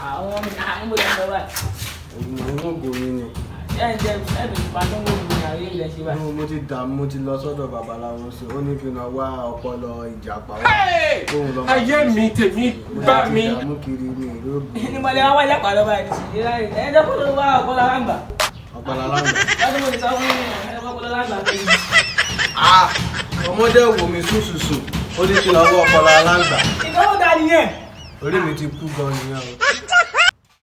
àwọn àwọn ọmọdé ń lọ báyìí. òun ògùn mi ni ṣé ẹ̀ ń jẹ́ ẹ̀ bẹ̀rẹ̀ ìpàdé ń wọ́n mi àrí ilẹ̀ ṣe báyìí. mo ti dààmú mo ti lọ sọ́dọ̀ babaláwo sí ó ní kí n lọ wá ọpọlọ ìjàpá wá Hey! Òun lọ- ayé mi tèmi bá mi. mo ti dààmú kiri mi ìlú ní mọ̀lẹ́ wá wáyé pàdé báyìí ní ṣìṣẹ́ láyé ẹ̀ jẹ́ kó ló wá ọ̀pọ̀lọ láǹgbà. ọpọlọ aláǹgbá. lọ́dún mo ti sọ fún yín ẹ̀ jẹ́ ọ̀pọ̀lọ láǹgbà pé Ah, ọmọdé wò mí sùsùsù ó ní kí n lọ wá ọpọlọ aláǹgbá ìgbọ́wọ́ ta nìyẹn. orí mi ti kú gan nìyẹn o.